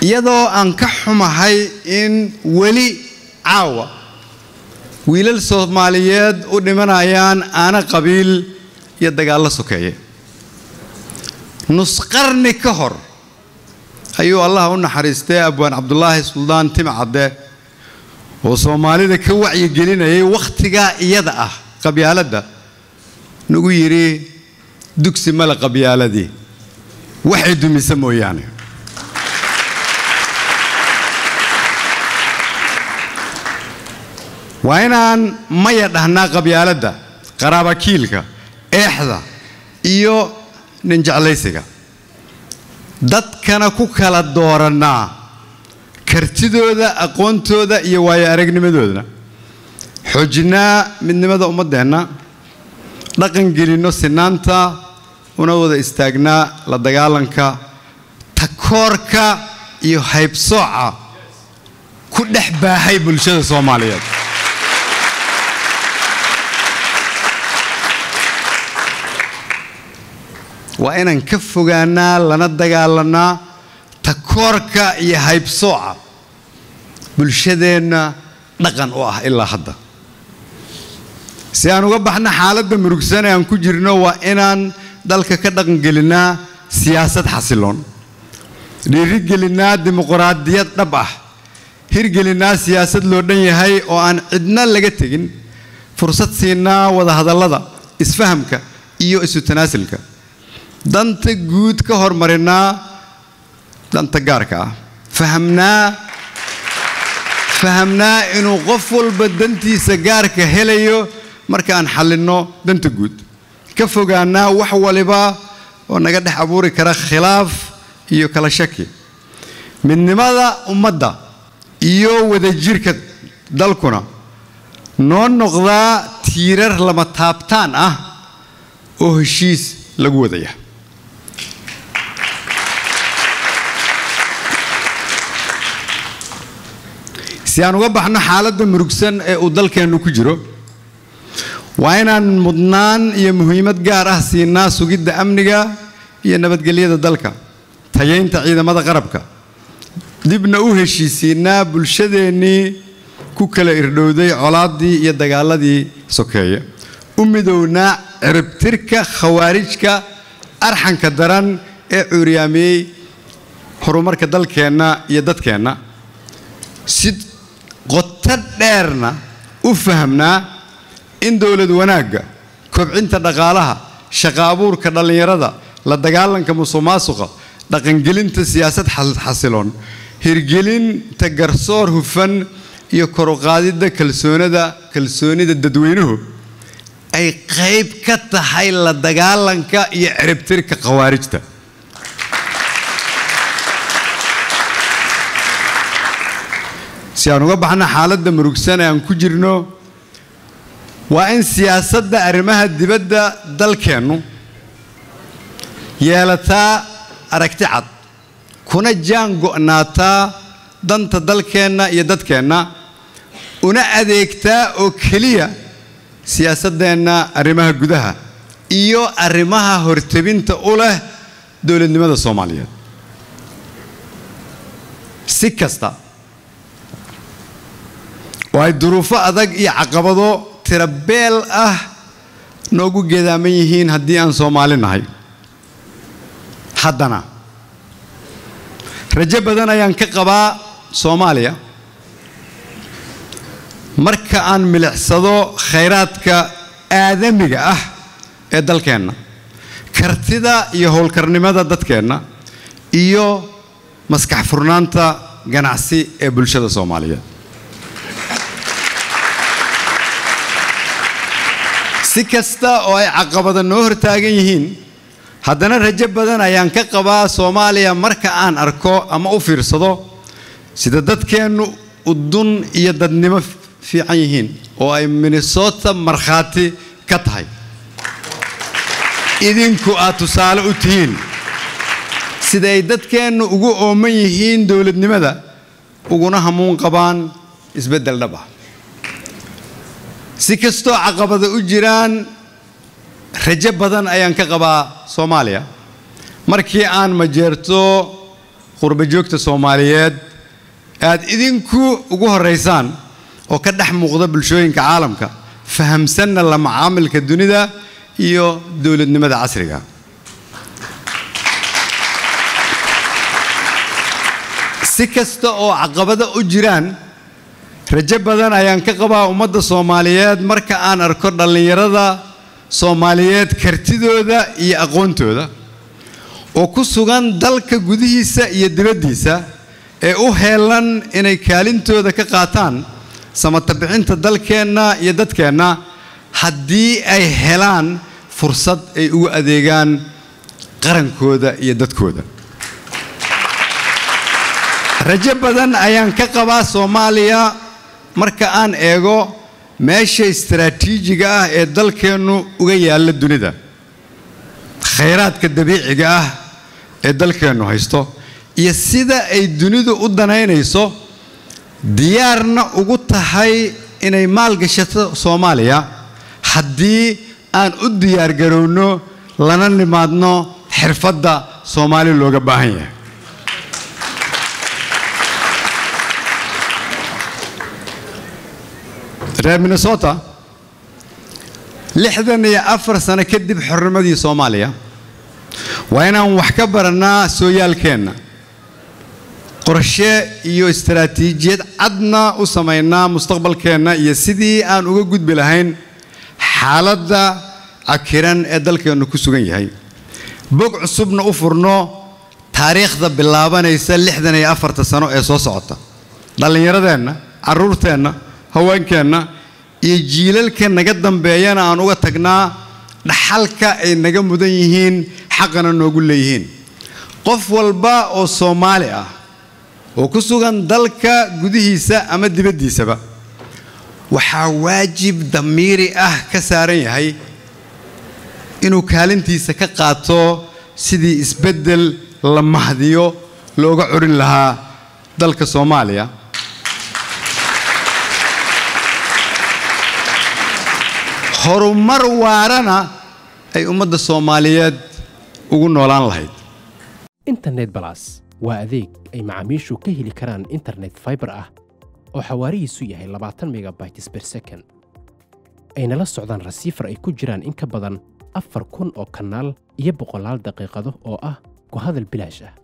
iyadoo aan ka xumahay in weli caawa wiilal soomaaliyeed u dhimanayaan aana qabiil iyo dagaallo sokeeye nusqarni ka hor ayuu allah u naxariistay abwaan cabdulaahi suldaan timcadde oo soomaalida ka wacyigelinayay wakhtigaa iyada ah qabyaaladda nagu yidhi dugsi male qabyaaladii waxay dumisa mooyaane waa inaan maya dhahnaa qabyaaladda qaraabakiilka eexda iyo ninjeclaysiga dadkana ku kala doorannaa kartidooda aqoontooda iyo waayo aragnimadoodana xoojinaa midnimada ummaddeenna dhaqan gelinno sinaanta una wada istaagnaa la dagaalanka takoorka iyo haybsooca ku dhex baahay bulshada soomaaliyeed waa inaan ka fogaanaa lana dagaalanaa takoorka iyo haybsooca bulshadeenna dhaqan u ah ilaa hadda si aan uga baxno xaaladda murugsan ee aan ku jirno waa inaan dalka ka dhaqangelinnaa siyaasad xasiloon dhiirigelinnaa dimuqraadiyad dhab ah hirgelinnaa siyaasad loo dhan yahay oo aan cidna laga tegin fursad siinaa wadahadallada isfahamka iyo isu tanaasilka danta guud ka hormarinnaa danta gaarka ah fahamnaa fahamnaa inuu qof walba dantiisa gaarka helayo marka aan xallinno danta guud ka fogaannaa wax waliba oo naga dhex abuuri kara khilaaf iyo kala shaki midnimada ummadda iyo wadajirka dalkuna noo noqdaa tiirar lama taabtaan ah oo heshiis lagu wadaya si aan uga baxno xaaladda murugsan ee uu dalkeennu ku jiro waa inaan mudnaan iyo muhiimad gaar ah siinaa sugidda amniga iyo nabadgelyada dalka tayaynta ciidamada qarabka dibna u heshiisiinaa bulshadeennii ku kala irdhowday colaaddii iyo dagaaladii sokeeye u midownaa ciribtirka khawaarijka arxanka daran ee cuuryaamiyey horumarka dalkeenna iyo dadkeenna si qoto dheerna u fahamnaa in dowlad wanaagga kobcinta dhaqaalaha shaqa abuurka dhallinyarada la dagaalanka musuqmaasuqa dhaqangelinta siyaasad xasiloon hirgelinta garsoor hufan iyo koruqaadidda kalsoonida kalsoonida dadweynuhu ay qayb ka tahay la dagaalanka iyo ciribtirka khawaarijta si aan uga baxno xaaladda murugsan ee aan ku jirno waa in siyaasadda arrimaha dibadda dalkeennu yeelataa aragti cad kuna jaan go'naataa danta dalkeenna iyo dadkeenna una adeegtaa oo keliya siyaasaddeenna arrimaha gudaha iyo arrimaha hortebinta u leh dowladnimada soomaaliyeed si kasta oo ay duruufo adag iyo caqabado tirabeel ah noogu geedaaman yihiin haddii aan soomaali nahay haddana rajo badan ayaan ka qabaa soomaaliya marka aan milicsado khayraadka aadamiga ah ee dalkeenna kartida iyo howlkarnimada dadkeenna iyo maskax furnaanta ganacsi ee bulshada soomaaliyeed si kasta oo ay caqabada noo hortaagan yihiin haddana rajo badan ayaan ka qabaa soomaaliya marka aan arko ama u fiirsado sida dadkeennu udun iyo dadnimo fiican yihiin oo ay minnesota markhaati ka tahay idinku aad tusaale u tihiin sida ay dadkeennu ugu ooman yihiin dowladnimada uguna hamuun qabaan isbeddel dhab ah si kastoo caqabada u jiraan rajo badan ayaan ka qabaa soomaaliya markii aan majeerto qurbajoogta soomaaliyeed aad idinku ugu horeysaan oo ka dhex muuqda bulshooyinka caalamka fahamsanna la macaamilka dunida iyo dowladnimada casriga si kasta oo caqabado u jiraan rajo badan ayaan ka qabaa ummadda soomaaliyeed marka aan arko dhallinyarada soomaaliyeed kartidooda iyo aqoontooda oo ku sugan dalka gudihiisa iyo dibaddiisa ee u heelan inay kaalintooda ka qaataan samatabixinta dalkeenna iyo dadkeenna haddii ay helaan fursad ay ugu adeegaan qarankooda iyo dadkooda rajo badan ayaan ka qabaa soomaaliya marka aan eego meesha istaraatiijiga ah ee dalkeennu uga yaalla dunida khayraadka dabiiciga ah ee dalkeennu haysto iyo sida ay dunidu u danaynayso diyaarna ugu tahay inay maalgashato soomaaliya haddii aan u diyaargarowno lana nimaadno xirfadda soomaali looga baahan yahay reer minnesota lixdan iyo afar sano kadib xornimadii soomaaliya waa inaan wax ka barannaa sooyaalkeenna qorshe iyo istaraatiijiyad cadna u samaynaa mustaqbalkeenna iyo sidii aan uga gudbi lahayn xaaladda cakiran ee dalkeennu ku sugan yahay bog cusubna u furno taariikhda bilaabanaysa lixdan iyo afarta sano ee soo socota dhallinyaradeenna carruurteenna haweenkeenna iyo jiilalka naga dambeeyana aan uga tagnaa dhaxalka ay naga mudan yihiin xaqana noogu leeyihiin qof walba oo soomaali ah oo ku sugan dalka gudihiisa ama dibaddiisaba waxaa waajib damiiri ah ka saaran yahay inuu kaalintiisa ka qaato sidii isbeddel la mahdiyo looga curin lahaa dalka soomaaliya horumar waarana ay ummadda soomaaliyeed ugu noolaan lahayd internet balas waa adeeg ay macaamiishu ka heli karaan internet faibar ah oo xawaarihiisu yahay labaatan megabytes ber second ayna la socdaan rasiifar ay ku jiraan in ka badan afar kun oo kanaal iyo boqolaal daqiiqado oo ah ku hadal bilaash ah